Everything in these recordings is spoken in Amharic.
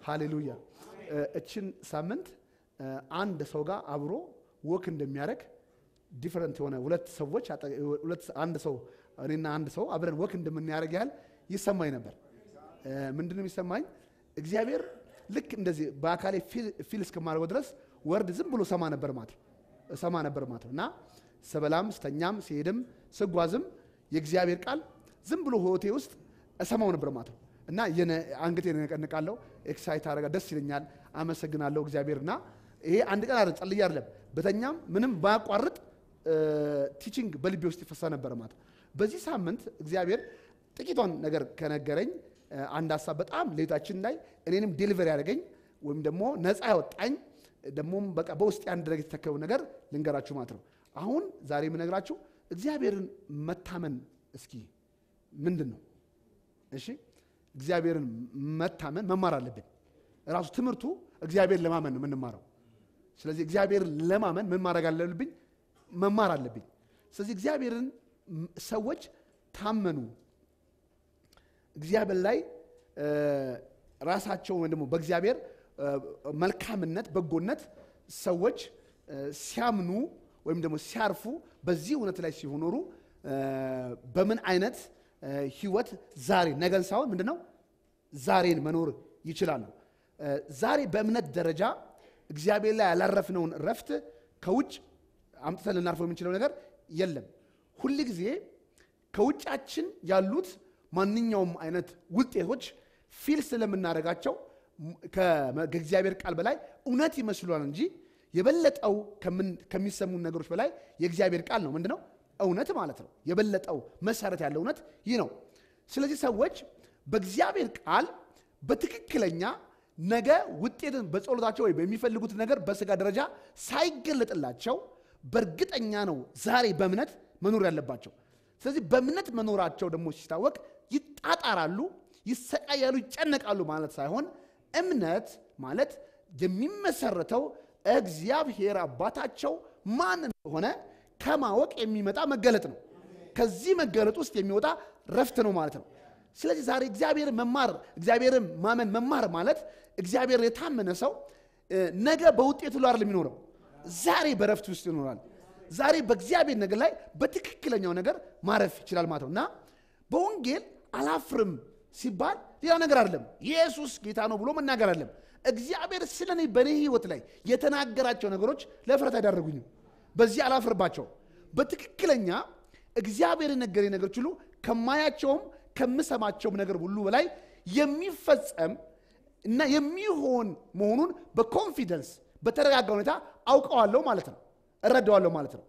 ሃሌሉያ። እችን ሳምንት አንድ ሰው ጋር አብሮ ወክ እንደሚያደርግ ዲፈረንት የሆነ ሁለት ሰዎች አንድ ሰው እኔና አንድ ሰው አብረን ወክ እንደምናደርግ ያህል ይሰማኝ ነበር። ምንድን ነው የሚሰማኝ? እግዚአብሔር ልክ እንደዚህ በአካሌ ፊል እስከማድረገው ድረስ ወርድ ዝም ብሎ ሰማ ነበር ማለት ነው እሰማ ነበር ማለት ነው እና ስበላም ስተኛም ሲሄድም ስጓዝም የእግዚአብሔር ቃል ዝም ብሎ ህይወቴ ውስጥ እሰማው ነበር ማለት ነው እና አንገቴ ነቀንቃለሁ፣ ኤክሳይት አረጋ፣ ደስ ይለኛል፣ አመሰግናለሁ እግዚአብሔር እና ይሄ አንድ ቀን አይደለም ጸልዬ አይደለም በተኛም ምንም ባያቋርጥ ቲቺንግ በልቤ ውስጥ ይፈሳ ነበር ማለት ነው። በዚህ ሳምንት እግዚአብሔር ጥቂቷን ነገር ከነገረኝ አንድ ሀሳብ በጣም ሌታችን ላይ እኔንም ዴሊቨር ያደረገኝ ወይም ደግሞ ነፃ ያወጣኝ ደግሞም በቃ በውስጥ አንድ ነገር የተተከለው ነገር ልንገራችሁ ማለት ነው። አሁን ዛሬ የምነግራችሁ እግዚአብሔርን መታመን እስኪ ምንድን ነው? እሺ እግዚአብሔርን መታመን መማር አለብን። ራሱ ትምህርቱ እግዚአብሔር ለማመን ነው የምንማረው። ስለዚህ እግዚአብሔርን ለማመን ምን ማድረግ አለብኝ? መማር አለብኝ። ስለዚህ እግዚአብሔርን ሰዎች ታመኑ እግዚአብሔር ላይ ራሳቸው ወይም ደግሞ በእግዚአብሔር መልካምነት፣ በጎነት ሰዎች ሲያምኑ ወይም ደግሞ ሲያርፉ በዚህ እውነት ላይ ሲኖሩ በምን አይነት ህይወት ዛሬ ነገን ሳይሆን ምንድን ነው ዛሬን መኖር ይችላሉ። ዛሬ በእምነት ደረጃ እግዚአብሔር ላይ ያላረፍነውን ረፍት ከውጭ አምጥተን ልናርፈው የምንችለው ነገር የለም። ሁል ጊዜ ከውጫችን ያሉት ማንኛውም አይነት ውጤቶች ፊል ስለምናደርጋቸው ከእግዚአብሔር ቃል በላይ እውነት ይመስሏል እንጂ የበለጠው ከሚሰሙን ነገሮች በላይ የእግዚአብሔር ቃል ነው ምንድነው እውነት ማለት ነው። የበለጠው መሰረት ያለው እውነት ይህ ነው። ስለዚህ ሰዎች በእግዚአብሔር ቃል በትክክለኛ ነገ ውጤትን በጸሎታቸው ወይ በሚፈልጉት ነገር በስጋ ደረጃ ሳይገለጥላቸው በእርግጠኛ ነው ዛሬ በእምነት መኖር ያለባቸው። ስለዚህ በእምነት መኖራቸው ደግሞ ሲታወቅ ይጣጣራሉ፣ ይሰቃያሉ፣ ይጨነቃሉ ማለት ሳይሆን እምነት ማለት የሚመሰረተው እግዚአብሔር አባታቸው ማን እንደሆነ ከማወቅ የሚመጣ መገለጥ ነው። ከዚህ መገለጥ ውስጥ የሚወጣ ረፍት ነው ማለት ነው። ስለዚህ ዛሬ እግዚአብሔር መማር እግዚአብሔርን ማመን መማር ማለት እግዚአብሔር የታመነ ሰው ነገ በውጤቱ ላይ አይደለም የሚኖረው፣ ዛሬ በረፍት ውስጥ ይኖራል። ዛሬ በእግዚአብሔር ነገር ላይ በትክክለኛው ነገር ማረፍ ይችላል ማለት ነው እና በወንጌል አላፍርም ሲባል ሌላ ነገር አይደለም። ኢየሱስ ጌታ ነው ብሎ መናገር አይደለም። እግዚአብሔር ስለ እኔ በእኔ ህይወት ላይ የተናገራቸው ነገሮች ለፍረት አይዳረጉኝም። በዚህ አላፍርባቸው። በትክክለኛ እግዚአብሔር የነገረኝ ነገሮች ሁሉ ከማያቸውም ከምሰማቸውም ነገር ሁሉ በላይ የሚፈጸም እና የሚሆን መሆኑን በኮንፊደንስ በተረጋጋ ሁኔታ አውቀዋለሁ ማለት ነው፣ እረዳዋለሁ ማለት ነው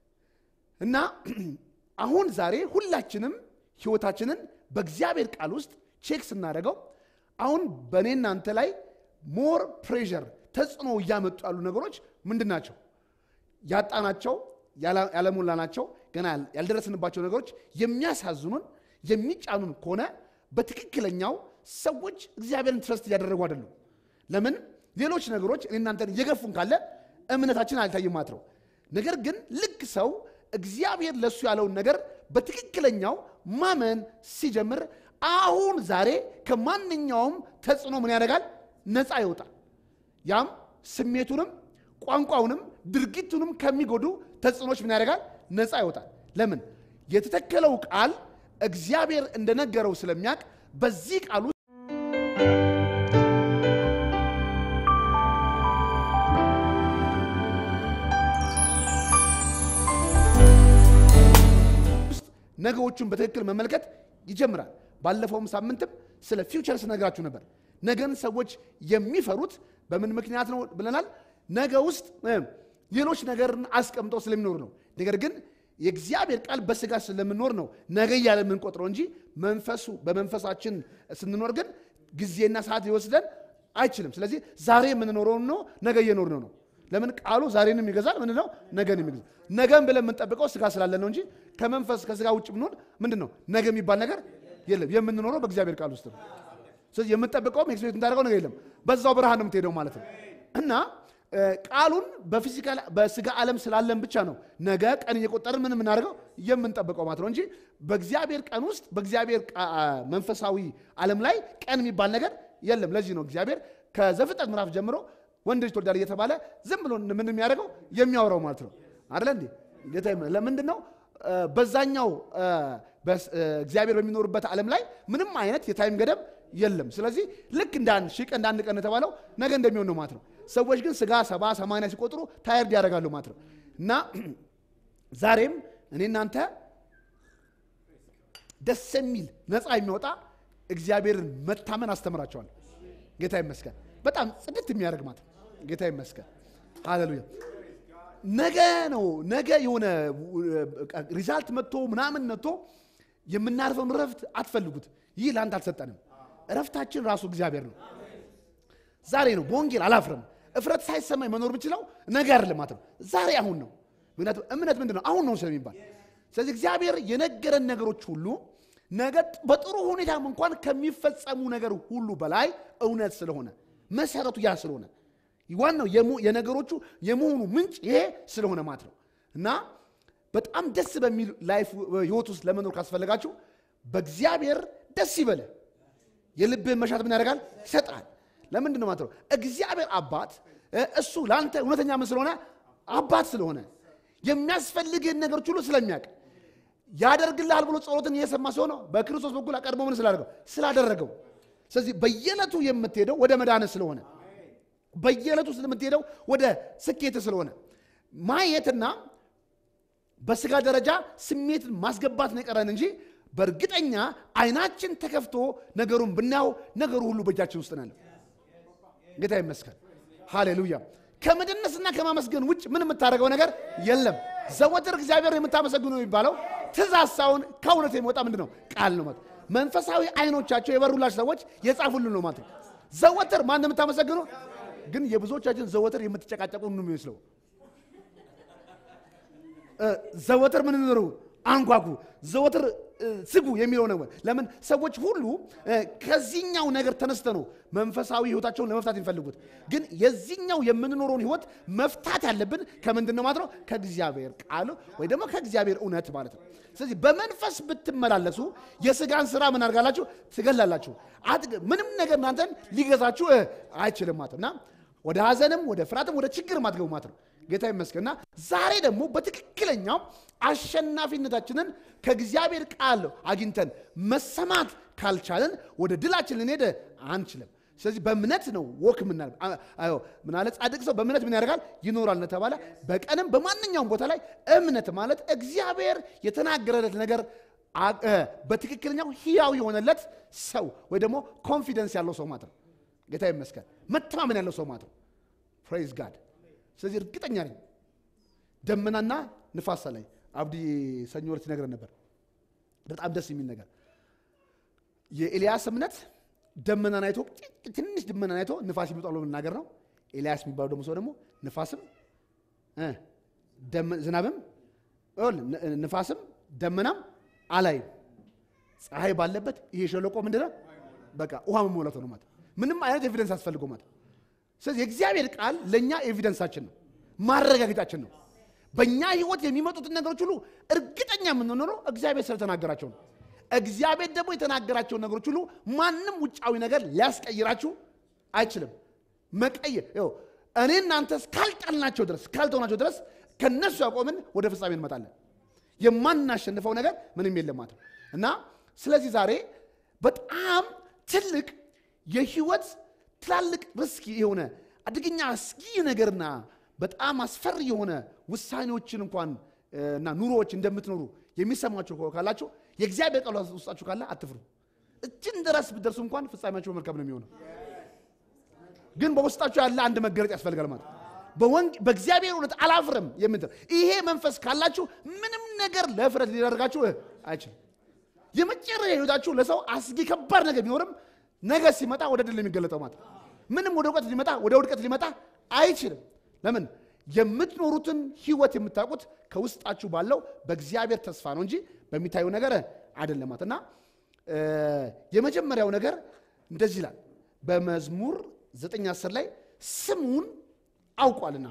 እና አሁን ዛሬ ሁላችንም ህይወታችንን በእግዚአብሔር ቃል ውስጥ ቼክ ስናደርገው አሁን በእኔ እናንተ ላይ ሞር ፕሬዠር ተጽዕኖ እያመጡ ያሉ ነገሮች ምንድን ናቸው? ያጣናቸው ያለሞላናቸው ገና ያልደረስንባቸው ነገሮች የሚያሳዝኑን የሚጫኑን ከሆነ በትክክለኛው ሰዎች እግዚአብሔርን ትረስት እያደረጉ አይደሉም። ለምን ሌሎች ነገሮች እኔ እናንተን እየገፉን ካለ እምነታችን አልታይም ማለት ነው። ነገር ግን ልክ ሰው እግዚአብሔር ለእሱ ያለውን ነገር በትክክለኛው ማመን ሲጀምር አሁን ዛሬ ከማንኛውም ተጽዕኖ ምን ያደርጋል? ነፃ ይወጣል። ያም ስሜቱንም ቋንቋውንም ድርጊቱንም ከሚጎዱ ተጽዕኖች ምን ያደርጋል? ነፃ ይወጣል። ለምን? የተተከለው ቃል እግዚአብሔር እንደነገረው ስለሚያውቅ በዚህ ቃል ውስጥ ነገዎቹን በትክክል መመልከት ይጀምራል። ባለፈውም ሳምንትም ስለ ፊውቸር ስነግራችሁ ነበር። ነገን ሰዎች የሚፈሩት በምን ምክንያት ነው ብለናል። ነገ ውስጥ ሌሎች ነገርን አስቀምጠው ስለሚኖሩ ነው። ነገር ግን የእግዚአብሔር ቃል በስጋ ስለምንኖር ነው ነገ እያለ የምንቆጥረው እንጂ መንፈሱ በመንፈሳችን ስንኖር ግን ጊዜና ሰዓት ሊወስደን አይችልም። ስለዚህ ዛሬ የምንኖረውን ነው ነገ እየኖርን ነው። ለምን ቃሉ ዛሬንም ይገዛል። ምንድን ነው ነገን የሚገዛል። ነገን ብለን የምንጠብቀው ስጋ ስላለ ነው እንጂ ከመንፈስ ከስጋ ውጭ ብንሆን ምንድን ነው ነገ የሚባል ነገር የለም። የምንኖረው በእግዚአብሔር ቃል ውስጥ ነው። ስለዚህ የምንጠብቀውም ኤክስፔክት እንዳደረገው ነገር የለም። በዛው ብርሃን ነው የምትሄደው ማለት ነው እና ቃሉን በፊዚካል በስጋ ዓለም ስላለን ብቻ ነው ነገ ቀን እየቆጠርን ምን የምናደርገው የምንጠብቀው ማለት ነው እንጂ በእግዚአብሔር ቀን ውስጥ በእግዚአብሔር መንፈሳዊ ዓለም ላይ ቀን የሚባል ነገር የለም። ለዚህ ነው እግዚአብሔር ከዘፍጥረት ምዕራፍ ጀምሮ ወንድ ልጅ ትወልዳለህ እየተባለ ዝም ብሎ ምን የሚያደርገው የሚያወራው ማለት ነው አይደለ እንዴ? ጌታ ይመስገን። ለምንድን ነው እ፣ በዛኛው እ፣ በስ- እ፣ እግዚአብሔር በሚኖርበት ዓለም ላይ ምንም አይነት የታይም ገደብ የለም። ስለዚህ ልክ እንደ አንድ ሺህ ቀን እንደ አንድ ቀን የተባለው ነገ እንደሚሆን ነው ማለት ነው። ሰዎች ግን ስጋ ሰባ ሰማንያ ሲቆጥሩ ታየርድ ያደርጋሉ ማለት ነው እና ዛሬም እኔ እናንተ ደስ የሚል ነፃ የሚወጣ እግዚአብሔርን መታመን አስተምራቸዋለሁ። ጌታ ይመስገን። በጣም ጽድት የሚያደርግ ማለት ነው። ጌታ ይመስገን። ሃሌሉያ። ነገ ነው ነገ የሆነ ሪዛልት መጥቶ ምናምን መጥቶ የምናርፈውን እረፍት አትፈልጉት። ይህ ለአንተ አልሰጠንም። እረፍታችን ራሱ እግዚአብሔር ነው። ዛሬ ነው። በወንጌል አላፍርም። እፍረት ሳይሰማኝ መኖር የምችለው ነገ አይደለም ማለት ነው። ዛሬ አሁን ነው። ምክንያቱም እምነት ምንድን ነው? አሁን ነው ስለሚባል። ስለዚህ እግዚአብሔር የነገረን ነገሮች ሁሉ ነገ በጥሩ ሁኔታም እንኳን ከሚፈጸሙ ነገር ሁሉ በላይ እውነት ስለሆነ መሰረቱ ያ ስለሆነ ዋናው የሙ- የነገሮቹ የመሆኑ ምንጭ ይሄ ስለሆነ ማለት ነው እና በጣም ደስ በሚል ላይፍ ህይወት ውስጥ ለመኖር ካስፈለጋችሁ በእግዚአብሔር ደስ ይበለ የልብህን መሻት ምን ያደርጋል ይሰጣል ለምንድን ነው ማለት ነው እግዚአብሔር አባት እ፣ እሱ ለአንተ እውነተኛ ምን ስለሆነ አባት ስለሆነ የሚያስፈልግህን ነገሮች ሁሉ ስለሚያውቅ ያደርግልሃል ብሎ ጸሎትን እየሰማ ሲሆነ በክርስቶስ በኩል አቀድሞ ምን ስላደረገው ስላደረገው ስለዚህ በየዕለቱ የምትሄደው ወደ መድኃኒት ስለሆነ በየዕለቱ የምትሄደው ወደ ስኬት ስለሆነ ማየትና በስጋ ደረጃ ስሜትን ማስገባት ነው የቀረን እንጂ በእርግጠኛ አይናችን ተከፍቶ ነገሩን ብናየው ነገሩ ሁሉ በእጃችን ውስጥ ነው ያለው። ጌታ ይመስገን። ሃሌሉያ። ከመደነስና ከማመስገን ውጭ ምን የምታደርገው ነገር የለም። ዘወትር እግዚአብሔር የምታመሰግኑ የሚባለው ትእዛዝ ሳይሆን ከእውነት የሚወጣ ምንድን ነው? ቃል ነው ማለት መንፈሳዊ አይኖቻቸው የበሩላችሁ ሰዎች የጻፉልን ነው ማለት ነው። ዘወትር ማን የምታመሰግኑ ግን የብዙዎቻችን ዘወትር የምትጨቃጨቁ ነው የሚመስለው። እ፣ ዘወትር ምን ንሩ አንጓጉ፣ ዘወትር እ፣ ስጉ የሚለው ነው። ለምን ሰዎች ሁሉ እ፣ ከዚህኛው ነገር ተነስተ ነው መንፈሳዊ ህይወታቸውን ለመፍታት የሚፈልጉት። ግን የዚህኛው የምንኖረውን ህይወት መፍታት ያለብን ከምንድን ነው ማለት ነው? ከእግዚአብሔር ቃል ወይ ደግሞ ከእግዚአብሔር እውነት ማለት ነው። ስለዚህ በመንፈስ ብትመላለሱ የስጋን ስራ ምን አድርጋላችሁ? ትገላላችሁ። አትግ- ምንም ነገር እናንተን ሊገዛችሁ እ፣ አይችልም ማለት ነው እና ወደ ሀዘንም ወደ ፍርሃትም ወደ ችግርም አትገቡ ማለት ነው። ጌታ ይመስገንና ዛሬ ደግሞ በትክክለኛው አሸናፊነታችንን ከእግዚአብሔር ቃል አግኝተን መሰማት ካልቻለን ወደ ድላችን ልንሄድ አንችልም። ስለዚህ በእምነት ነው ወክ ምናል አዮ ምናለ ጻድቅ ሰው በእምነት ምን ያደርጋል ይኖራል እንደተባለ በቀንም በማንኛውም ቦታ ላይ እምነት ማለት እግዚአብሔር የተናገረለት ነገር አ- እ፣ በትክክለኛው ህያው የሆነለት ሰው ወይ ደግሞ ኮንፊደንስ ያለው ሰው ማለት ነው። ጌታ ይመስገን መተማመን ያለው ሰው ማለት ነው። ፕሬዝ ጋድ። ስለዚህ እርግጠኛ ነኝ ደመናና ንፋስ ላይ አብዲ ሰኞ ዕለት ይነግረን ነበር። በጣም ደስ የሚል ነገር የኤልያስ እምነት ደመናን አይቶ ጥቂት ትንሽ ደመናን አይቶ ንፋስ ይመጣል ብሎ መናገር ነው። ኤልያስ የሚባለው ደግሞ ሰው ደግሞ ንፋስም እ፣ ደመ- ዝናብም ይኸውልህ፣ ን- ንፋስም ደመናም አላይም ፀሐይ ባለበት ይሄ ሸለቆ ምንድን ነው? በቃ ውሃ መሞላቱ ነው ማለት ምንም አይነት ኤቪደንስ አስፈልገው ማለት ስለዚህ የእግዚአብሔር ቃል ለእኛ ኤቪደንሳችን ነው፣ ማረጋገጫችን ነው። በእኛ ህይወት የሚመጡትን ነገሮች ሁሉ እርግጠኛ የምንኖረው እግዚአብሔር ስለተናገራቸው ነው። እግዚአብሔር ደግሞ የተናገራቸውን ነገሮች ሁሉ ማንም ውጫዊ ነገር ሊያስቀይራችሁ አይችልም። መቀየር ይኸው እኔ እናንተ እስካልጣልናቸው ድረስ እስካልተውናቸው ድረስ ከነሱ ያቆምን ወደ ፍጻሜ እንመጣለን። የማናሸንፈው ነገር ምንም የለም ማለት ነው እና ስለዚህ ዛሬ በጣም ትልቅ የህይወት ትላልቅ ሪስክ የሆነ አደገኛ አስጊ ነገርና በጣም አስፈሪ የሆነ ውሳኔዎችን እንኳን እ፣ እና ኑሮዎች እንደምትኖሩ የሚሰማችሁ ከሆነ ካላችሁ የእግዚአብሔር ቃል ውስጣችሁ ካለ አትፍሩ። እችን ድረስ ብትደርሱ እንኳን ፍጻሜያችሁ መልካም ነው የሚሆነው። ግን በውስጣችሁ ያለ አንድ መገለጥ ያስፈልጋል ማለት ነው። በወንግ በእግዚአብሔር እውነት አላፍርም የምትል ይሄ መንፈስ ካላችሁ ምንም ነገር ለፍረት ሊደርጋችሁ እ፣ አይችልም። የመጨረሻ ህይወታችሁ ለሰው አስጊ ከባድ ነገር ቢኖርም ነገ ሲመጣ ወደ ድል የሚገለጠው ማለት ነው። ምንም ወደ እውቀት ሊመጣ ወደ ውድቀት ሊመጣ አይችልም። ለምን? የምትኖሩትን ህይወት የምታውቁት ከውስጣችሁ ባለው በእግዚአብሔር ተስፋ ነው እንጂ በሚታየው ነገር አይደለም ማለት እና እ፣ የመጀመሪያው ነገር እንደዚህ ይላል በመዝሙር ዘጠኝ አስር ላይ ስሙን አውቋልና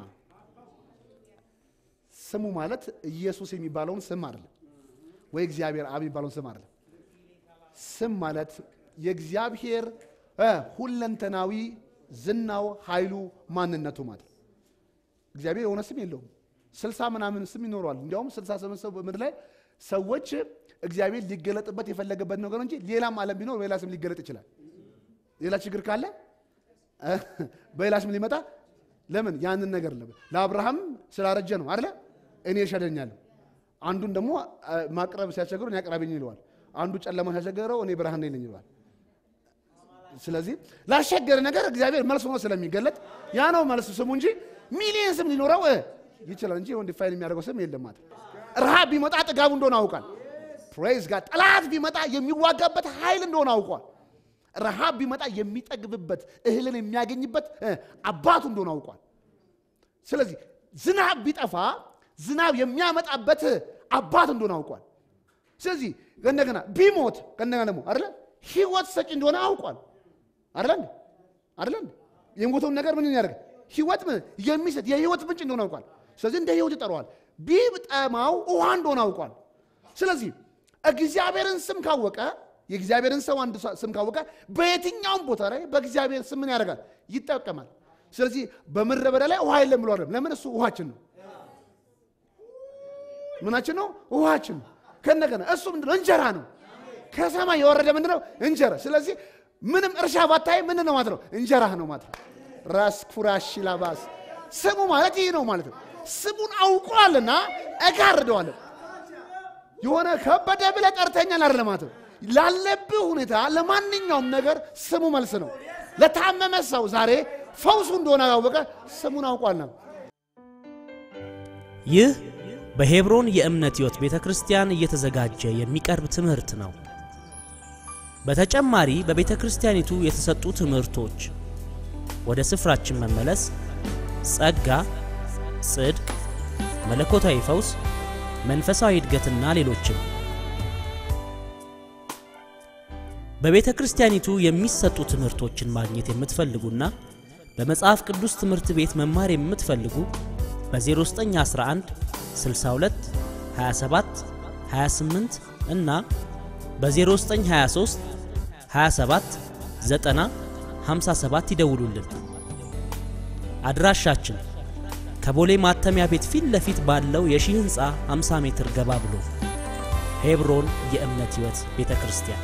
ስሙ ማለት ኢየሱስ የሚባለውን ስም አይደለም ወይ እግዚአብሔር አብ የሚባለውን ስም አይደለም። ስም ማለት የእግዚአብሔር እ፣ ሁለንተናዊ ዝናው፣ ኃይሉ፣ ማንነቱ ማለት ነው። እግዚአብሔር የሆነ ስም የለውም። ስልሳ ምናምን ስም ይኖረዋል። እንዲያውም ስልሳ ስምንት ሰው በምድር ላይ ሰዎች እግዚአብሔር ሊገለጥበት የፈለገበት ነገር እንጂ ሌላም ዓለም ቢኖር በሌላ ስም ሊገለጥ ይችላል። ሌላ ችግር ካለ በሌላ ስም ሊመጣ ለምን ያንን ነገር ለምን ለአብርሃም ስላረጀ ነው አይደለ? እኔ እሸደኛለሁ። አንዱን ደግሞ ማቅረብ ሲያስቸግረው እኔ አቅራቢኝ ይለዋል። አንዱ ጨለማ ሲያስቸግረው እኔ ብርሃን ነኝ ይለዋል። ስለዚህ ላስቸገረ ነገር እግዚአብሔር መልስ ሆኖ ስለሚገለጥ ያ ነው መልስ ስሙ እንጂ ሚሊየን ስም ሊኖረው ይችላል እንጂ ወንድ ፋይል የሚያደርገው ስም የለም ማለት ረሃብ ቢመጣ ጥጋቡ እንደሆነ አውቋል። ፕሬዝ ጋር ጠላት ቢመጣ የሚዋጋበት ኃይል እንደሆነ አውቋል። ረሃብ ቢመጣ የሚጠግብበት እህልን የሚያገኝበት አባቱ እንደሆነ አውቋል። ስለዚህ ዝናብ ቢጠፋ ዝናብ የሚያመጣበት አባት እንደሆነ አውቋል። ስለዚህ ከእንደገና ቢሞት ከእንደገና ደግሞ አይደለ ህይወት ሰጪ እንደሆነ አውቋል። አይደለ አይደለ የሞተውን ነገር ምን ያደርግ ህይወት የሚሰጥ የህይወት ምንጭ እንደሆነ አውቋል። ስለዚህ እንደ ህይወት ይጠራዋል። ቢጠማው ውሃ እንደሆነ አውቋል። ስለዚህ እግዚአብሔርን ስም ካወቀ የእግዚአብሔርን ሰው አንድ ስም ካወቀ በየትኛውም ቦታ ላይ በእግዚአብሔር ስም ምን ያደርጋል? ይጠቀማል። ስለዚህ በምድረ በዳ ላይ ውሃ የለም ብሎ አይደለም። ለምን? እሱ ውሃችን ነው። ምናችን ነው? ውሃችን ነው። ከነገና እሱ ምንድነው? እንጀራ ነው። ከሰማይ የወረደ ምንድነው? እንጀራ። ስለዚህ ምንም እርሻ ባታይ ምንድን ነው ማለት ነው? እንጀራ ነው ማለት ነው። ራስ ኩራሽ ላባስ ስሙ ማለት ይህ ነው ማለት ነው። ስሙን አውቋልና እጋርደዋለን። የሆነ ከበደ ብለህ ጠርተኛል አይደለም ማለት ነው። ላለብህ ሁኔታ ለማንኛውም ነገር ስሙ መልስ ነው። ለታመመ ሰው ዛሬ ፈውሱ እንደሆነ ያወቀ ስሙን አውቋል ነው። ይህ በሄብሮን የእምነት ሕይወት ቤተ ክርስቲያን እየተዘጋጀ የሚቀርብ ትምህርት ነው። በተጨማሪ በቤተ ክርስቲያኒቱ የተሰጡ ትምህርቶች ወደ ስፍራችን መመለስ፣ ጸጋ፣ ጽድቅ፣ መለኮታዊ ፈውስ፣ መንፈሳዊ እድገትና ሌሎችም በቤተ ክርስቲያኒቱ የሚሰጡ ትምህርቶችን ማግኘት የምትፈልጉና በመጽሐፍ ቅዱስ ትምህርት ቤት መማር የምትፈልጉ በ0911 62 27 28 እና በ0923 27 90 57 ይደውሉልን። አድራሻችን ከቦሌ ማተሚያ ቤት ፊት ለፊት ባለው የሺህ ሕንፃ 50 ሜትር ገባ ብሎ ሄብሮን የእምነት ሕይወት ቤተ ክርስቲያን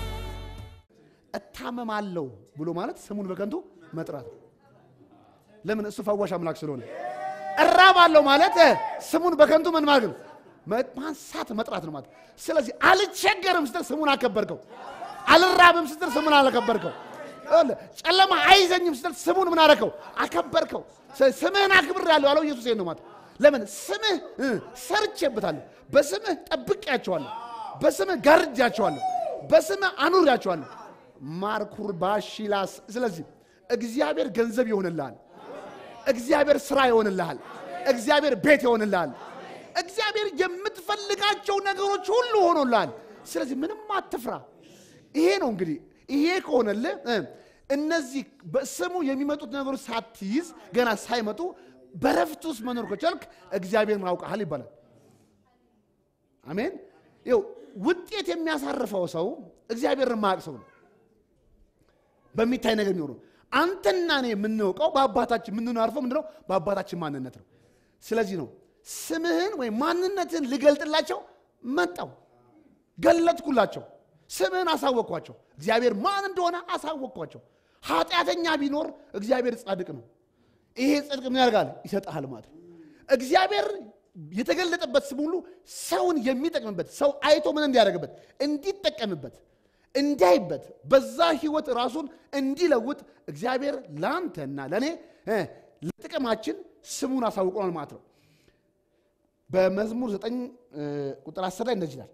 እታመማለሁ ብሎ ማለት ስሙን በከንቱ መጥራት ነው። ለምን? እሱ ፈዋሽ አምላክ ስለሆነ። እራባለሁ ማለት ስሙን በከንቱ ምን ማድረግ ነው? ማንሳት መጥራት ነው ማለት። ስለዚህ አልቸገርም ስትል ስሙን አከበርከው። አልራብም ስትል ስሙን አላከበርከው። ጨለማ አይዘኝም ስትል ስሙን ምን አደረከው? አከበርከው። ስምህን አክብር ያለው ያለው ኢየሱስ ነው ማለት። ለምን? ስምህ ሰርቼበታለሁ፣ በስምህ ጠብቄያቸዋለሁ፣ በስምህ ጋርጃቸዋለሁ፣ በስምህ አኑሪያቸዋለሁ። ማርኩር ባሺላስ ስለዚህ እግዚአብሔር ገንዘብ ይሆንልሃል። እግዚአብሔር ስራ ይሆንልሃል። እግዚአብሔር ቤት ይሆንልሃል። እግዚአብሔር የምትፈልጋቸው ነገሮች ሁሉ ሆኖልሃል። ስለዚህ ምንም አትፍራ። ይሄ ነው እንግዲህ ይሄ ከሆነልህ እነዚህ በስሙ የሚመጡት ነገሮች ሳትይዝ ገና ሳይመጡ በረፍት ውስጥ መኖር ከቻልክ እግዚአብሔርን አውቀሃል ይባላል። አሜን። ይኸው ውጤት የሚያሳርፈው ሰው እግዚአብሔርን ማያውቅ ሰው ነው። በሚታይ ነገር የሚሆነው አንተና እኔ የምናውቀው በአባታችን የምንናርፈው ምንድነው? በአባታችን ማንነት ነው። ስለዚህ ነው ስምህን ወይም ማንነትን ልገልጥላቸው መጣው፣ ገለጥኩላቸው፣ ስምህን አሳወቅኳቸው፣ እግዚአብሔር ማን እንደሆነ አሳወቅኳቸው። ኃጢአተኛ ቢኖር እግዚአብሔር ጻድቅ ነው። ይሄ ጽድቅ ምን ያደርጋል? ይሰጥሃል ማለት ነው። እግዚአብሔር የተገለጠበት ስም ሁሉ ሰውን የሚጠቅምበት ሰው አይቶ ምን እንዲያደርግበት እንዲጠቀምበት እንዳይበት በዛ ህይወት ራሱን እንዲለውጥ እግዚአብሔር ለአንተና ለእኔ ለጥቅማችን ስሙን አሳውቆናል ማለት ነው። በመዝሙር ዘጠኝ ቁጥር አስር ላይ እንደዚህ ይላል፣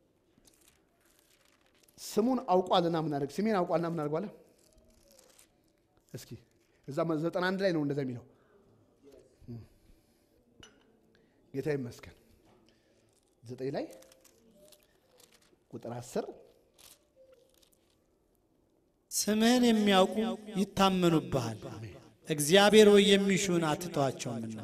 ስሙን አውቋልና ምን አደርግ ስሜን አውቋልና ምን አድርጓለ? እስኪ እዛ ዘጠና አንድ ላይ ነው እንደዛ የሚለው። ጌታ ይመስገን። ዘጠኝ ላይ ቁጥር አስር ስምህን የሚያውቁ ይታመኑብሃል፣ እግዚአብሔር ወይ የሚሹን አትተዋቸውምና።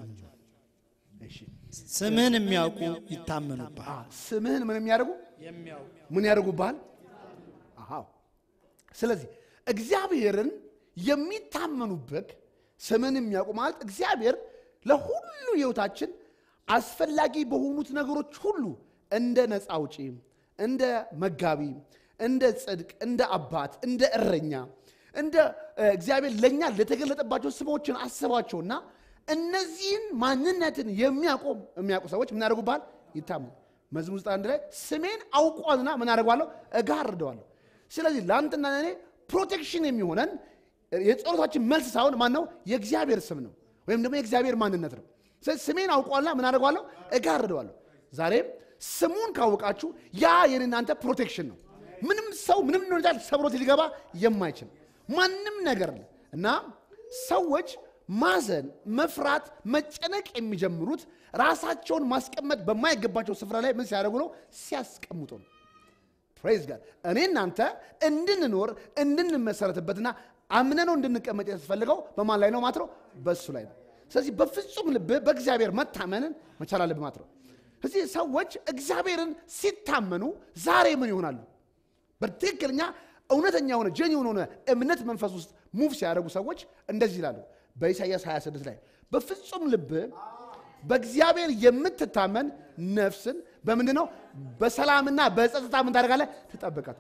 ስምህን የሚያውቁ ይታመኑብሃል። ስምህን ምን የሚያደርጉ ምን ያደርጉብሃል? አዎ። ስለዚህ እግዚአብሔርን የሚታመኑበት ስምን የሚያውቁ ማለት እግዚአብሔር ለሁሉ ህይወታችን አስፈላጊ በሆኑት ነገሮች ሁሉ እንደ ነፃ አውጪ፣ እንደ መጋቢ፣ እንደ ጽድቅ፣ እንደ አባት፣ እንደ እረኛ እንደ እ፣ እግዚአብሔር ለእኛ ለተገለጠባቸው ስሞችን አስባቸውና እነዚህን ማንነትን የሚያውቁ የሚያውቁ ሰዎች ምን ያደርጉብሃል? ይታመኑ። መዝሙር ውስጥ አንድ ላይ ስሜን አውቋልና ምን አደርገዋለሁ? እጋርደዋለሁ። ስለዚህ ለአንተና ለእኔ ፕሮቴክሽን የሚሆነን የጸሎታችን መልስ ሳይሆን ማን ነው? የእግዚአብሔር ስም ነው፣ ወይም ደግሞ የእግዚአብሔር ማንነት ነው። ስለዚህ ስሜን አውቋልና ምን አደርገዋለሁ? እጋርደዋለሁ። ዛሬም ስሙን ካወቃችሁ ያ የእናንተ ፕሮቴክሽን ነው። ምንም ሰው ምንም ሁኔታ ሰብሮት ሊገባ የማይችል ማንም ነገር እና ሰዎች ማዘን፣ መፍራት፣ መጨነቅ የሚጀምሩት ራሳቸውን ማስቀመጥ በማይገባቸው ስፍራ ላይ ምን ሲያደርጉ ነው? ሲያስቀምጡ ነው። ፕሬዝ ጋድ እኔ እናንተ እንድንኖር እንድንመሰረትበትና አምነነው እንድንቀመጥ የተፈለገው በማን ላይ ነው ማለት ነው? በእሱ ላይ ነው። ስለዚህ በፍጹም ልብ በእግዚአብሔር መታመንን መቻል አለብህ ማለት ነው። ስለዚህ ሰዎች እግዚአብሔርን ሲታመኑ ዛሬ ምን ይሆናሉ? በትክክለኛ እውነተኛ የሆነ ጀኒውን የሆነ እምነት መንፈስ ውስጥ ሙቭ ሲያደርጉ ሰዎች እንደዚህ ይላሉ። በኢሳይያስ 26 ላይ በፍጹም ልብ በእግዚአብሔር የምትታመን ነፍስን በምንድን ነው በሰላምና በጸጥታ ምን ታደርጋለህ? ትጠብቃት።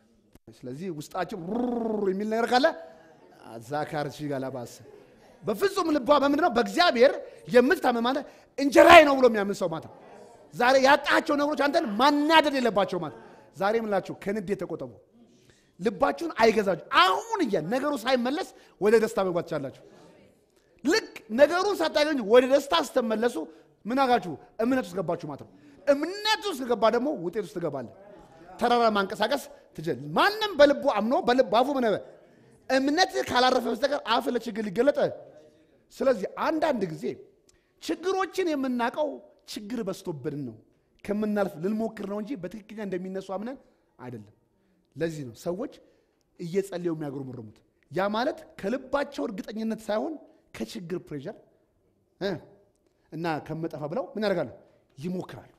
ስለዚህ ውስጣችን ሩር የሚል ነገር ካለ ዛካር ጋላባስ በፍጹም ልቧ በምንድን ነው በእግዚአብሔር የምትታመን ማለት እንጀራዬ ነው ብሎ የሚያምን ሰው ማለት ነው። ዛሬ ያጣቸው ነገሮች አንተን ማናደድ የለባቸው ማለት ዛሬ ምላችሁ ከንዴት ተቆጠቡ። ልባችሁን አይገዛችሁ። አሁን እያ ነገሩ ሳይመለስ ወደ ደስታ መግባት ትችላላችሁ። ልክ ነገሩን ሳታገኙ ወደ ደስታ ስትመለሱ ምን አጋችሁ? እምነት ውስጥ ገባችሁ ማለት ነው። እምነት ውስጥ ገባ ደግሞ ውጤት ውስጥ ትገባለህ። ተራራ ማንቀሳቀስ ትችል። ማንም በልቡ አምኖ በልብ አፉ ምን እምነት ካላረፈ በስተቀር አፍ ለችግር ሊገለጠ። ስለዚህ አንዳንድ ጊዜ ችግሮችን የምናውቀው ችግር በዝቶብን ነው ከምናልፍ ልንሞክር ነው እንጂ በትክክለኛ እንደሚነሱ አምነን አይደለም። ለዚህ ነው ሰዎች እየጸለዩ የሚያጉረመርሙት። ያ ማለት ከልባቸው እርግጠኝነት ሳይሆን ከችግር ፕሬሸር እ እና ከመጠፋ ብለው ምን ያደርጋሉ? ይሞክራሉ።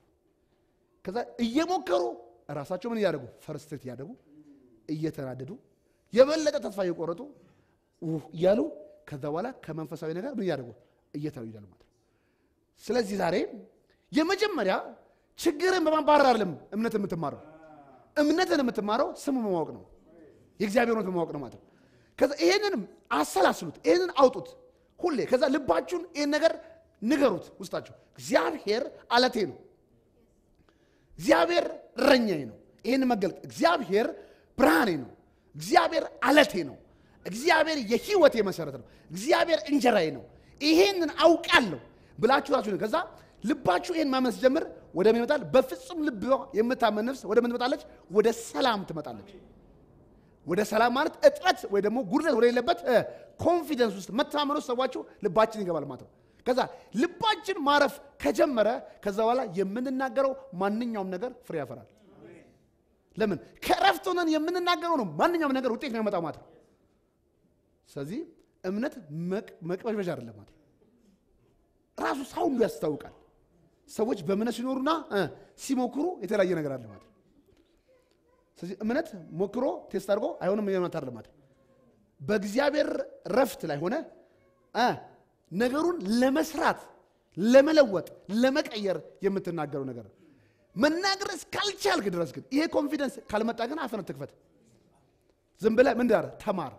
ከዛ እየሞከሩ ራሳቸው ምን እያደረጉ ፈርስትሬት እያደረጉ እየተናደዱ የበለጠ ተስፋ እየቆረጡ ኡህ እያሉ ከዛ በኋላ ከመንፈሳዊ ነገር ምን እያደረጉ እየተሉ ይላሉ ማለት ነው። ስለዚህ ዛሬ የመጀመሪያ ችግርን በማባረር አይደለም እምነት የምትማረው እምነትን የምትማረው ስሙ በማወቅ ነው። የእግዚአብሔር እውነት በማወቅ ነው ማለት ነው። ከዛ ይሄንን አሰላስሉት፣ ይሄንን አውጡት ሁሌ። ከዛ ልባችሁን ይህን ነገር ንገሩት ውስጣችሁ። እግዚአብሔር አለቴ ነው። እግዚአብሔር እረኛዬ ነው። ይህን መገልጥ እግዚአብሔር ብርሃኔ ነው። እግዚአብሔር አለቴ ነው። እግዚአብሔር የህይወቴ መሰረት ነው። እግዚአብሔር እንጀራዬ ነው። ይሄንን አውቃለሁ ብላችሁ ራሱ ከዛ ልባችሁ ይህን ማመን ሲጀምር ወደ ምን ይመጣል? በፍጹም ልብ የምታመን ነፍስ ወደ ምን ትመጣለች? ወደ ሰላም ትመጣለች። ወደ ሰላም ማለት እጥረት ወይ ደግሞ ጉድለት ወደ ሌለበት ኮንፊደንስ ውስጥ መተማመን ውስጥ ሰዋችሁ ልባችን ይገባል ማለት ነው። ከዛ ልባችን ማረፍ ከጀመረ ከዛ በኋላ የምንናገረው ማንኛውም ነገር ፍሬ ያፈራል። ለምን ከእረፍት ሆነን የምንናገረው ነው ማንኛውም ነገር ውጤት ነው ያመጣው ማለት ነው። ስለዚህ እምነት መቅበዥበዥ አይደለም ማለት ነው። ራሱ ሳውንዱ ያስታውቃል። ሰዎች በእምነት ሲኖሩና ሲሞክሩ የተለያየ ነገር አለ ማለት ነው። ስለዚህ እምነት ሞክሮ ቴስት አድርጎ አይሆንም የሆነት አይደለም ማለት ነው። በእግዚአብሔር ረፍት ላይ ሆነ ነገሩን ለመስራት ለመለወጥ ለመቀየር የምትናገረው ነገር ነው። መናገር እስካልቻልክ ድረስ ግን ይሄ ኮንፊደንስ ካልመጣ ግን አፍነት ትክፈት። ዝም ብለህ ምን ዳር ተማር።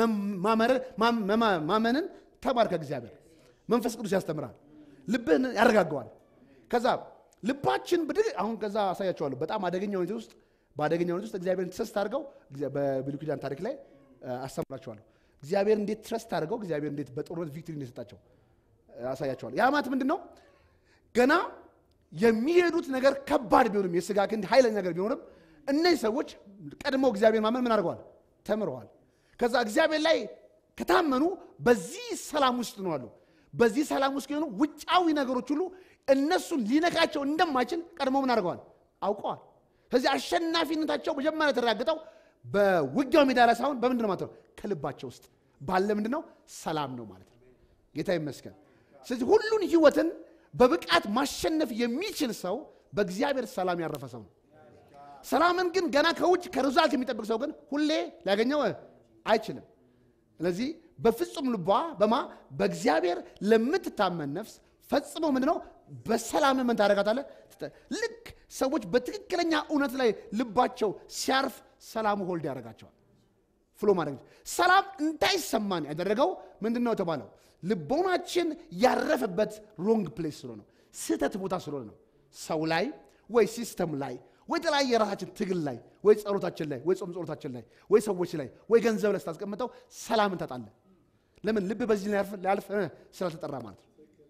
ማመንን ተማር ከእግዚአብሔር መንፈስ ቅዱስ ያስተምራል። ልብህን ያረጋገዋል። ከዛ ልባችን ብድግ አሁን ከዛ አሳያቸዋለሁ። በጣም አደገኛ ሁኔታ ውስጥ በአደገኛ ሁኔታ ውስጥ እግዚአብሔርን ትረስት አድርገው በብሉይ ኪዳን ታሪክ ላይ አስተምራቸዋለሁ። እግዚአብሔር እንዴት ትረስት አድርገው እግዚአብሔር እንዴት በጦርነት ቪክትሪ እንደሰጣቸው አሳያቸዋለሁ። ያ ማለት ምንድን ነው? ገና የሚሄዱት ነገር ከባድ ቢሆንም የስጋ ክንድ ኃይለኛ ነገር ቢሆንም እነዚህ ሰዎች ቀድመው እግዚአብሔር ማመን ምን አድርገዋል? ተምረዋል። ከዛ እግዚአብሔር ላይ ከታመኑ በዚህ ሰላም ውስጥ ነው አሉ። በዚህ ሰላም ውስጥ የሆኑ ውጫዊ ነገሮች ሁሉ እነሱን ሊነካቸው እንደማይችል ቀድሞ ምን አድርገዋል? አውቀዋል። ስለዚህ አሸናፊነታቸው መጀመሪያ የተረጋገጠው በውጊያው ሜዳ ላይ ሳይሆን በምንድን ነው ማለት ነው? ከልባቸው ውስጥ ባለ ምንድን ነው? ሰላም ነው ማለት ነው። ጌታ ይመስገን። ስለዚህ ሁሉን ህይወትን በብቃት ማሸነፍ የሚችል ሰው በእግዚአብሔር ሰላም ያረፈ ሰው ነው። ሰላምን ግን ገና ከውጭ ከሪዛልት የሚጠብቅ ሰው ግን ሁሌ ሊያገኘው አይችልም። ስለዚህ በፍጹም ልቧ በማ በእግዚአብሔር ለምትታመን ነፍስ ፈጽሞ ምንድን ነው በሰላም ምን ታደርጋታለህ? ትተ- ልክ ሰዎች በትክክለኛ እውነት ላይ ልባቸው ሲያርፍ ሰላሙ ሆልድ ያደርጋቸዋል። ፍሎ ማድረግ ሰላም እንዳይሰማን ያደረገው ምንድን ነው የተባለው? ልቦናችን ያረፈበት ሮንግ ፕሌስ ስለሆነ ነው፣ ስህተት ቦታ ስለሆነ ነው። ሰው ላይ ወይ ሲስተም ላይ ወይ የተለያየ የራሳችን ትግል ላይ ወይ ጸሎታችን ላይ ወይ ጾም ጸሎታችን ላይ ወይ ሰዎች ላይ ወይ ገንዘብ ላይ ስታስቀምጠው ሰላምን ታጣለህ። ለምን? ልብ በዚህ ላይ ያልፍ- ሊያልፍ እ፣ ስላልተጠራ ማለት ነው።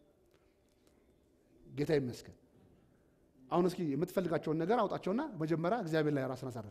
ጌታ ይመስገን። አሁን እስኪ የምትፈልጋቸውን ነገር አውጣቸውና መጀመሪያ እግዚአብሔር ላይ ራስን አሳርፍ።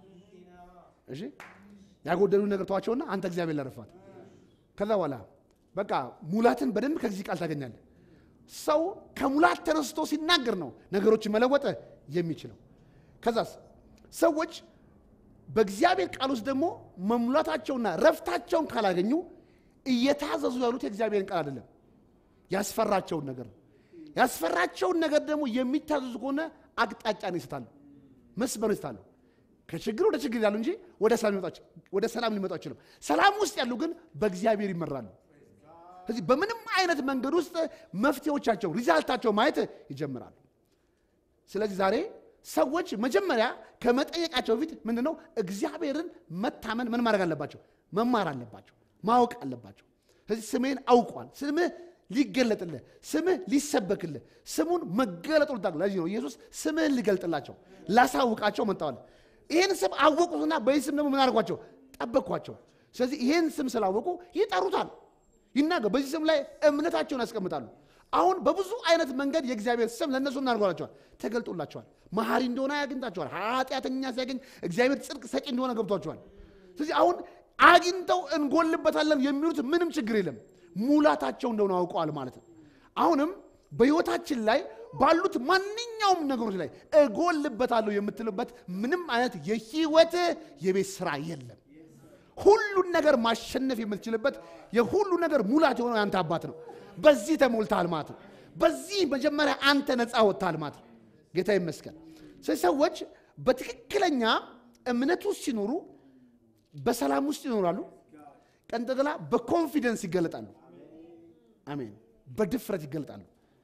እሺ ያጎደሉ ነገር ተዋቸውና አንተ እግዚአብሔር ላይ አረፋት። ከዛ በኋላ በቃ ሙላትን በደንብ ከዚህ ቃል ታገኛለህ። ሰው ከሙላት ተነስቶ ሲናገር ነው ነገሮችን መለወጥ የሚችለው። ከዛስ ሰዎች በእግዚአብሔር ቃል ውስጥ ደግሞ መሙላታቸውና ረፍታቸውን ካላገኙ እየታዘዙ ያሉት የእግዚአብሔርን ቃል አይደለም፣ ያስፈራቸውን ነገር ነው። ያስፈራቸውን ነገር ደግሞ የሚታዘዙ ከሆነ አቅጣጫን ይስታሉ፣ መስመር ይስታሉ። ከችግር ወደ ችግር ያሉ እንጂ ወደ ሰላም ሊመጣ ወደ ሰላም ሊመጡ አይችልም። ሰላም ውስጥ ያሉ ግን በእግዚአብሔር ይመራሉ። ስለዚህ በምንም አይነት መንገድ ውስጥ መፍትሄዎቻቸው ሪዛልታቸው ማየት ይጀምራሉ። ስለዚህ ዛሬ ሰዎች መጀመሪያ ከመጠየቃቸው በፊት ምንድን ነው እግዚአብሔርን መታመን ምን ማድረግ አለባቸው? መማር አለባቸው፣ ማወቅ አለባቸው። ስለዚህ ስሜን አውቋል፣ ስምህ ሊገለጥልህ፣ ስምህ ሊሰበክልህ፣ ስሙን መገለጡ ልታቅ። ለዚህ ነው ኢየሱስ ስምህን ሊገልጥላቸው ላሳውቃቸው መጣዋል። ይህን ስም አወቁትና በዚህ ስም ደግሞ ምን አድርጓቸው? ጠበቅኳቸው። ስለዚህ ይህን ስም ስላወቁ ይጠሩታል፣ ይናገር። በዚህ ስም ላይ እምነታቸውን ያስቀምጣሉ። አሁን በብዙ አይነት መንገድ የእግዚአብሔር ስም ለእነሱ እናድርጓላቸዋል፣ ተገልጦላቸዋል። መሐሪ እንደሆነ ያግኝታቸዋል። ኃጢአተኛ ሲያገኝ እግዚአብሔር ጽድቅ ሰጪ እንደሆነ ገብቷቸዋል። ስለዚህ አሁን አግኝተው እንጎልበታለን የሚሉት ምንም ችግር የለም፣ ሙላታቸው እንደሆነ አውቀዋል ማለት ነው። አሁንም በሕይወታችን ላይ ባሉት ማንኛውም ነገሮች ላይ እጎልበታለሁ የምትልበት ምንም አይነት የህይወት የቤት ስራ የለም። ሁሉን ነገር ማሸነፍ የምትችልበት የሁሉ ነገር ሙላት የሆነው ያንተ አባት ነው። በዚህ ተሞልተሃል ማለት ነው። በዚህ መጀመሪያ አንተ ነፃ ወጥተሃል ማለት ነው። ጌታ ይመስገን። ስለዚህ ሰዎች በትክክለኛ እምነት ውስጥ ሲኖሩ በሰላም ውስጥ ይኖራሉ። ቀንጠላ በኮንፊደንስ ይገለጣሉ። አሜን። በድፍረት ይገለጣሉ።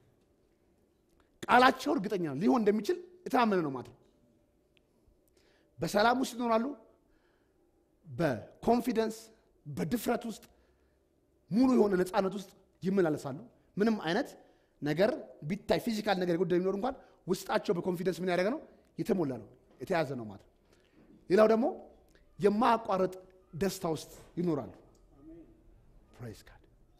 ቃላቸው እርግጠኛ ነው ሊሆን እንደሚችል የታመነ ነው ማለት ነው። በሰላም ውስጥ ይኖራሉ። በኮንፊደንስ በድፍረት ውስጥ ሙሉ የሆነ ነፃነት ውስጥ ይመላለሳሉ። ምንም አይነት ነገር ቢታይ ፊዚካል ነገር የጎደለ ቢኖር እንኳን ውስጣቸው በኮንፊደንስ ምን ያደረገ ነው የተሞላ ነው የተያዘ ነው ማለት ነው። ሌላው ደግሞ የማያቋርጥ ደስታ ውስጥ ይኖራሉ። ፕሬዝ ጋድ።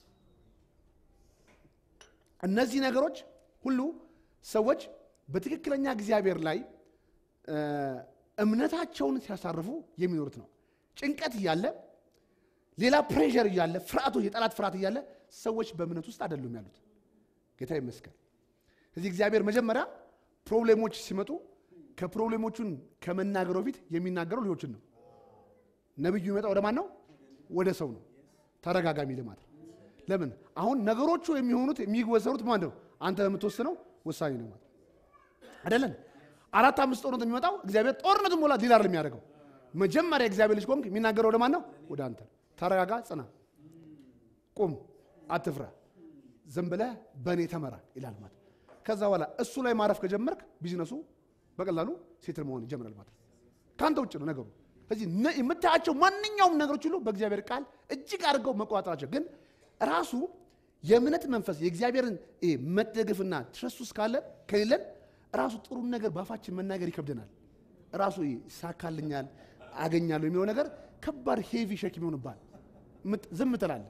እነዚህ ነገሮች ሁሉ ሰዎች በትክክለኛ እግዚአብሔር ላይ እ፣ እምነታቸውን ሲያሳርፉ የሚኖሩት ነው። ጭንቀት እያለ ሌላ ፕሬዠር እያለ ፍርሃቶች፣ የጠላት ፍርሃት እያለ ሰዎች በእምነት ውስጥ አይደሉም ያሉት። ጌታ ይመስገን። ስለዚህ እግዚአብሔር መጀመሪያ ፕሮብሌሞች ሲመጡ ከፕሮብሌሞቹን ከመናገሩ በፊት የሚናገረው ልጆችን ነው። ነቢዩ ይመጣ ወደ ማን ነው? ወደ ሰው ነው። ተረጋጋሚ ልማት ለምን አሁን ነገሮቹ የሚሆኑት የሚወሰኑት ማን ነው? አንተ የምትወስነው ውሳኔ ነው ማለት አይደለም። አራት አምስት ጦርነት የሚመጣው እግዚአብሔር ጦርነቱን ሞላ ዲላር የሚያደርገው መጀመሪያ እግዚአብሔር ልጅ ቆምክ የሚናገረው ወደ ማን ነው? ወደ አንተ። ተረጋጋ፣ ጽና፣ ቁም፣ አትፍራ፣ ዝም ብለህ በእኔ ተመራ ይላል ማለት ከዛ በኋላ እሱ ላይ ማረፍ ከጀመርክ ቢዝነሱ በቀላሉ ሴትል መሆን ይጀምራል ማለት ከአንተ ውጭ ነው ነገሩ። ስለዚህ ነ- የምታያቸው ማንኛውም ነገሮች ሁሉ በእግዚአብሔር ቃል እጅግ አድርገው መቆጣጠራቸው ግን ራሱ የእምነት መንፈስ የእግዚአብሔርን ይሄ መደገፍና ትረሱ እስካለ ከሌለን ራሱ ጥሩን ነገር በአፋችን መናገር ይከብደናል። ራሱ ይሄ ይሳካልኛል አገኛለሁ የሚለው ነገር ከባድ ሄቪ ሸክም ይሆንባል። ምት- ዝም ትላለህ።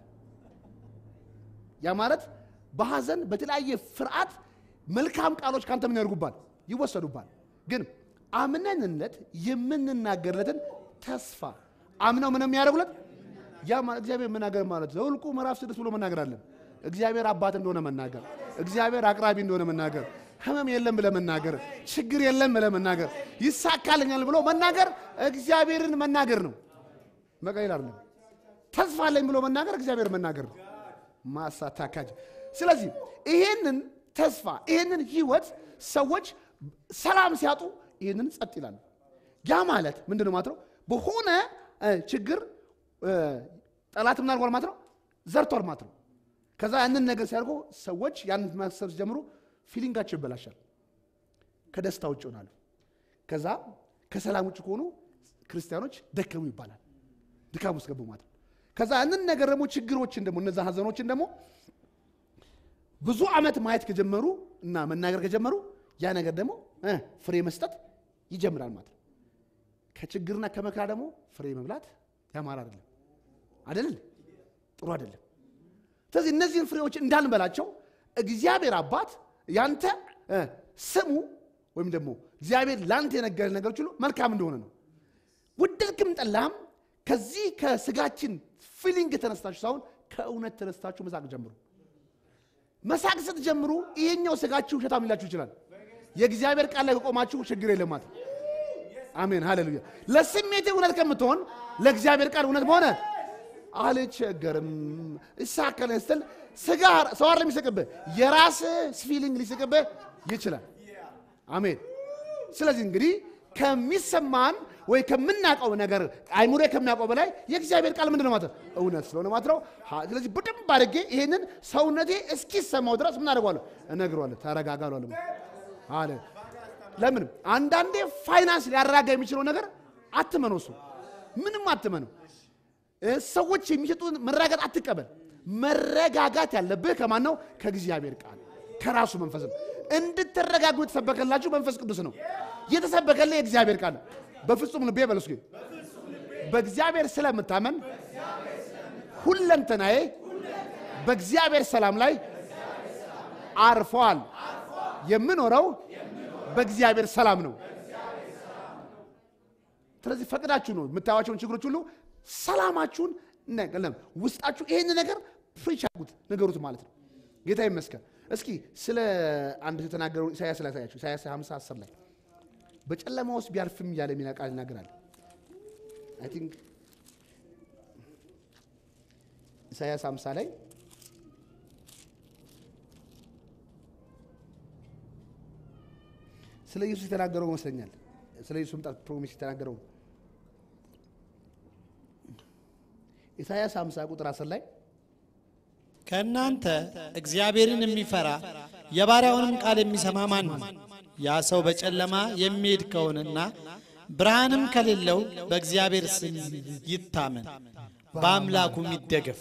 ያ ማለት በሐዘን በተለያየ ፍርሃት መልካም ቃሎች ካንተ ምን ያደርጉባል? ይወሰዱባል። ግን አምነንለት የምንናገርለትን ተስፋ አምነው ምን የሚያደርጉለት ያ ማለት እግዚአብሔር መናገር ማለት ዘኍልቍ ምዕራፍ ስድስት ብሎ መናገር አለን። እግዚአብሔር አባት እንደሆነ መናገር፣ እግዚአብሔር አቅራቢ እንደሆነ መናገር፣ ህመም የለም ብለ መናገር፣ ችግር የለም ብለ መናገር፣ ይሳካልኛል ብሎ መናገር እግዚአብሔርን መናገር ነው። መቀሌል አይደለም። ተስፋ አለኝ ብሎ መናገር እግዚአብሔር መናገር ነው። ማሳታካጅ ስለዚህ ይሄንን ተስፋ ይሄንን ህይወት ሰዎች ሰላም ሲያጡ ይሄንን ጸጥ ይላሉ። ያ ማለት ምንድን ነው ማለት ነው? በሆነ እ፣ ችግር እ፣ ጠላት ምን አድርጓል ማለት ነው? ዘርቷል ማለት ነው። ከዛ ያንን ነገር ሲያደርጉ ሰዎች ያንን ማሰብ ሲጀምሩ ፊሊንጋቸው ይበላሻል። ከደስታ ውጭ ይሆናሉ። ከዛ ከሰላም ውጭ ከሆኑ ክርስቲያኖች ደከሙ ይባላል። ድካም ውስጥ ገቡ ማለት ነው። ከዛ ያንን ነገር ደግሞ ችግሮችን ደግሞ እነዛ ሀዘኖችን ደግሞ ብዙ ዓመት ማየት ከጀመሩ እና መናገር ከጀመሩ ያ ነገር ደግሞ እ ፍሬ መስጠት ይጀምራል ማለት ነው። ከችግርና ከመከራ ደግሞ ፍሬ መብላት ያማረ አይደለም አይደል? ጥሩ አይደለም። ስለዚህ እነዚህን ፍሬዎች እንዳንበላቸው እግዚአብሔር አባት ያንተ እ ስሙ ወይም ደግሞ እግዚአብሔር ላንተ የነገረ ነገሮች ሁሉ መልካም እንደሆነ ነው። ውደድክም ጠላህም ከዚህ ከስጋችን ፊሊንግ ተነስታችሁ ሳይሆን ከእውነት ተነስታችሁ መሳቅ ጀምሩ። መሳቅ ስትጀምሩ ይሄኛው ስጋችሁ ውሸታም ሊላችሁ ይችላል። የእግዚአብሔር ቃል ላይ ከቆማችሁ ችግር የለም ማለት ነው። አሜን ሃሌሉያ። ለስሜቴ እውነት ከምትሆን ለእግዚአብሔር ቃል እውነት በሆነ አልቸገርም እሳከለ ስትል ስጋ ሰው አይደለም የሚስቅብህ፣ የራስህ ፊሊንግ ሊስቅብህ ይችላል። አሜን። ስለዚህ እንግዲህ ከሚሰማን ወይ ከምናውቀው ነገር አይሙሬ ከሚያውቀው በላይ የእግዚአብሔር ቃል ምንድን ነው ማለት ነው? እውነት ስለሆነ ማለት ነው። ሀ- ስለዚህ በደንብ አድርጌ ይሄንን ሰውነቴ እስኪሰማው ድረስ ምን አደርገዋለሁ? እነግረዋለሁ። ተረጋጋ እለዋለሁ። አለ ለምን አንዳንዴ ፋይናንስ ሊያረጋጋ የሚችለው ነገር አትመነው። እሱ ምንም አትመነው። እ ሰዎች የሚሰጡን መረጋጋት አትቀበል። መረጋጋት ያለብህ ከማን ነው? ከእግዚአብሔር ቃል ከራሱ መንፈስ ነው። እንድትረጋጉ የተሰበከላችሁ መንፈስ ቅዱስ ነው። የተሰበከልህ የእግዚአብሔር ቃል ነው። በፍጹም ልቤ በለሱ ግን በእግዚአብሔር ስለምታመን ሁለንተናዬ በእግዚአብሔር ሰላም ላይ አርፈዋል። የምኖረው በእግዚአብሔር ሰላም ነው። ስለዚህ ፈቅዳችሁ ነው የምታዩዋቸውን ችግሮች ሁሉ ሰላማችሁን ነገለም ውስጣችሁ ይሄን ነገር ፕሪች አድርጉት ነገሩት ማለት ነው። ጌታ ይመስገን። እስኪ ስለ አንድ የተናገረው ኢሳያስ ላይ ያሳያችሁ። ኢሳያስ 50 10 ላይ በጨለማ ውስጥ ቢያልፍም እያለ የሚል ቃል ይናገራል። አይ ቲንክ ኢሳያስ 50 ላይ ስለ ኢየሱስ የተናገረው ይመስለኛል። ስለ ኢየሱስ መምጣት ፕሮሚስ የተናገረው ነው። ኢሳያስ 50 ቁጥር 10 ላይ ከእናንተ እግዚአብሔርን የሚፈራ የባሪያውንም ቃል የሚሰማ ማን ነው? ያ ሰው በጨለማ የሚሄድ ከሆነና ብርሃንም ከሌለው በእግዚአብሔር ስም ይታመን፣ በአምላኩም ይደገፍ።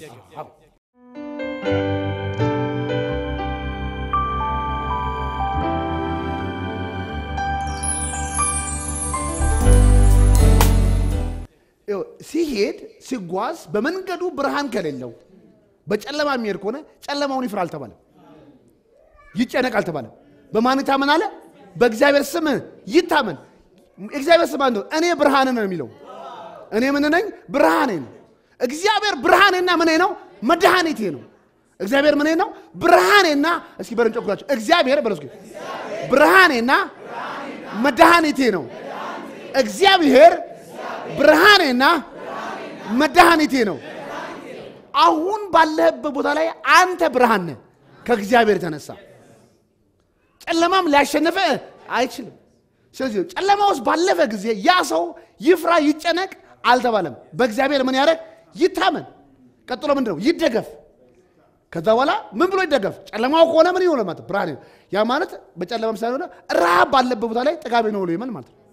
ይኸው ሲሄድ ሲጓዝ በመንገዱ ብርሃን ከሌለው በጨለማ የሚሄድ ከሆነ ጨለማውን ይፍራ አልተባለም፣ ይጨነቅ አልተባለም። በማን ይታመን አለ? በእግዚአብሔር ስም ይታመን። እግዚአብሔር ስም አንዱ እኔ ብርሃን ነው የሚለው እኔ ምን ነኝ? ብርሃኔ ነው። እግዚአብሔር ብርሃኔና ምኔ ነው? መድኃኒቴ ነው። እግዚአብሔር ምኔ ነው? ብርሃኔና እስኪ በረን ጨኩላቸው እግዚአብሔር በለው እስኪ ብርሃኔና መድኃኒቴ ነው። እግዚአብሔር ብርሃኔና መድኃኒቴ ነው። አሁን ባለህበት ቦታ ላይ አንተ ብርሃን ነህ ከእግዚአብሔር የተነሳ ጨለማም ሊያሸንፈ አይችልም። ስለዚህ ጨለማ ውስጥ ባለፈ ጊዜ ያ ሰው ይፍራ ይጨነቅ አልተባለም። በእግዚአብሔር ምን ያደረግ ይታመን። ቀጥሎ ምንድን ነው? ይደገፍ። ከዛ በኋላ ምን ብሎ ይደገፍ? ጨለማው ከሆነ ምን ይሆነ ማለት ብርሃን ነው። ያ ማለት በጨለማም ሳይሆን ረሃብ ባለበት ቦታ ላይ ጥጋቤ ነው ብሎ ይመን ማለት ነው።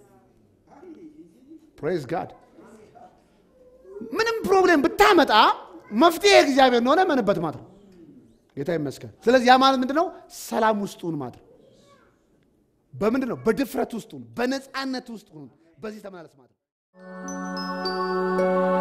ፕሬዝ ጋድ ምንም ፕሮብሌም ብታመጣ መፍትሄ እግዚአብሔር እንደሆነ መንበት ማለት ነው። ጌታ ይመስገን። ስለዚህ ያ ማለት ምንድን ነው? ሰላም ውስጡን ማለት ነው። በምንድን ነው? በድፍረት ውስጡን፣ በነፃነት ውስጡን በዚህ ተመላለስ ማለት ነው።